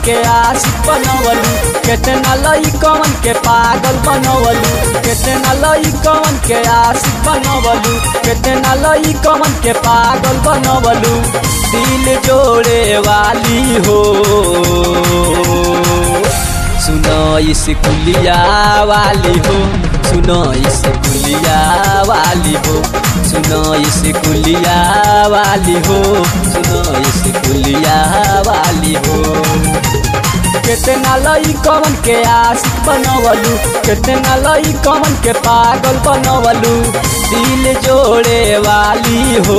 के आशिक बनवलू केतना लइकवन के पागल बनवलू केतना लइकवन के आशिक बनवलू केतना लइकवन के पागल बनवलू दिल जोड़े वाली हो सुनो इस कुलिया वाली हो सुनो इस कुलिया वाली हो सुनो इस कुलिया वाली हो सुनो इस कुलिया वाली हो केतना लइकवन के आशिक बनवलू केतना लइकवन के पागल बनवलू दिल जोड़े वाली हो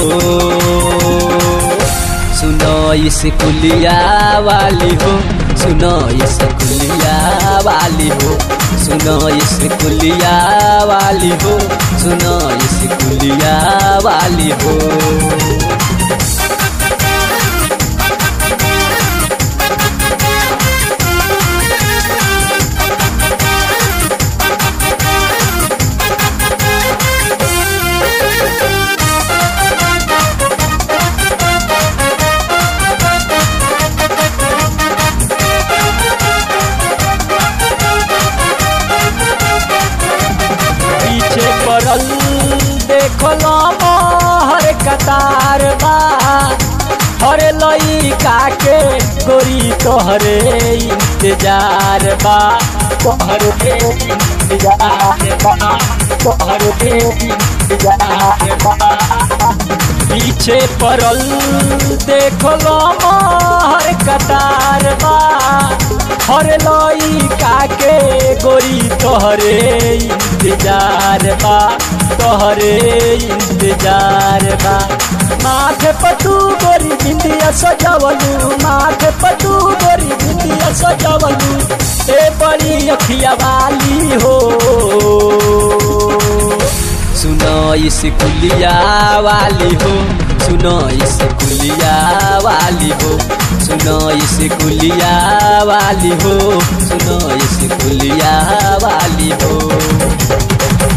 सुनो इस कुलिया वाली हो सुनो इस कुलिया वाली हो सुनो इस कुलिया वाली हो सुनो इस कुलिया वाली हो पीछे पड़ल देखल हर कतार बा हर लइका के गोरी तोहरे इंतजार बा तोहरे इंतजार बा तोहरे इंतजार बा पीछे पड़ल देखल हर कतार बा हर लइका के गोरी तोहरे इंतजार बा तोहरे इंतजार बा माथे पटू गोरी बिंदिया सजवलू माथे पटू गोरी बिंदिया सजवलू ए बड़ी अखिया वाली हो सुनो इस कुलिया वाली हो सुनो इस कुलिया वाली हो सुनो इस कुलिया वाली हो सुनो इस कुलिया वाली हो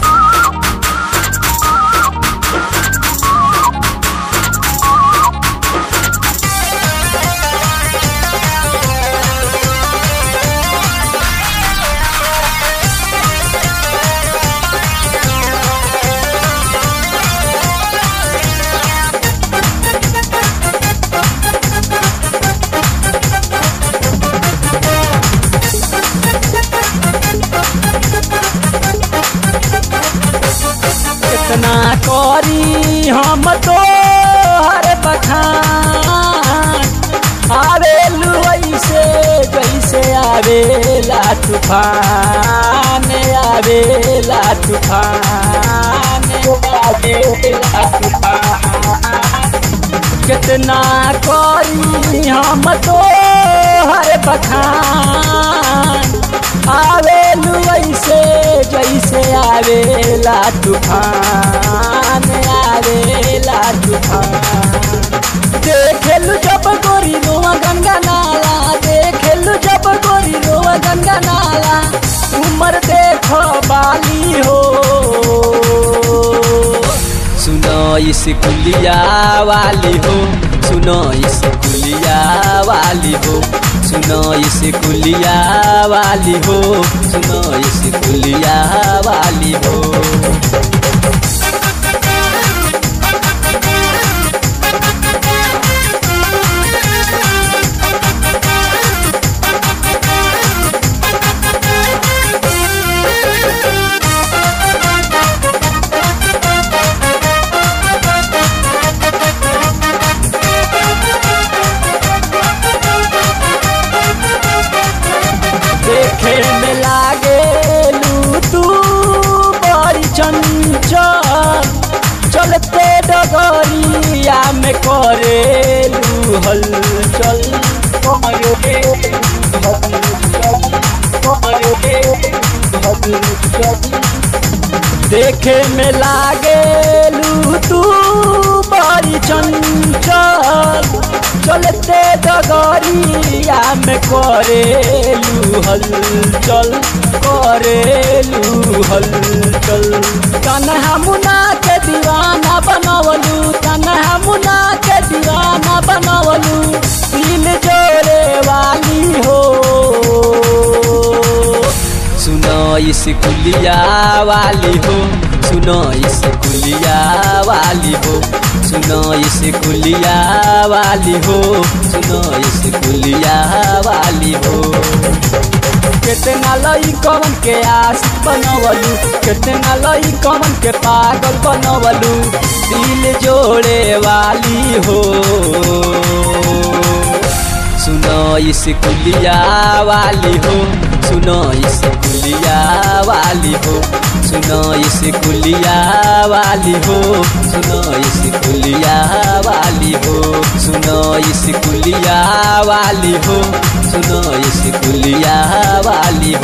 कितना करी हम तो हर बखान आवेलू ऐसे जैसे आवेला तूफान आवेला तूफान आवेला तूफान कितना करी हम तो हर बखान आवेलू ऐसे जैसे आवेला तूफान आवेला तूफान देखेलू जब गोरी रोआ गंगा नाला देखेलू जब गोरी रोआ गंगा नाला उमर देखो बाली हो सुनो इस कुलिया वाली हो सुनो इस कुलिया वाली हो सुनो इस कुलिया वाली हो सुनो इस कुलिया वाली हो देखे में लागे लू तू बड़ी चंचल चलते डगरिया में करेलू हलचल करेलू हलचल, करेलू हलचल। देखे में लागे लू तू बड़ी चंचल चलते डगरिया में करेलू हलचल करेलू हलचल कन्हा मुना के दीवाना बनवलू कन्हा मुना के दीवाना बनवलू दिल जोड़े वाली स्कूलिया वाली हो सुनो स्कूलिया वाली हो सुनो स्कूलिया वाली हो सुनो स्कूलिया वाली हो कितना लई कमन के आस बनवलू कितना लई कमन के पागल बनवलू दिल जोड़े वाली हो सुनो स्कूलिया वाली हो सुनो स्कूलिया वाली हो सुनो स्कूलिया वाली हो सुनो स्कूलिया वाली हो सुनो स्कूलिया वाली हो सुनो स्कूलिया वाली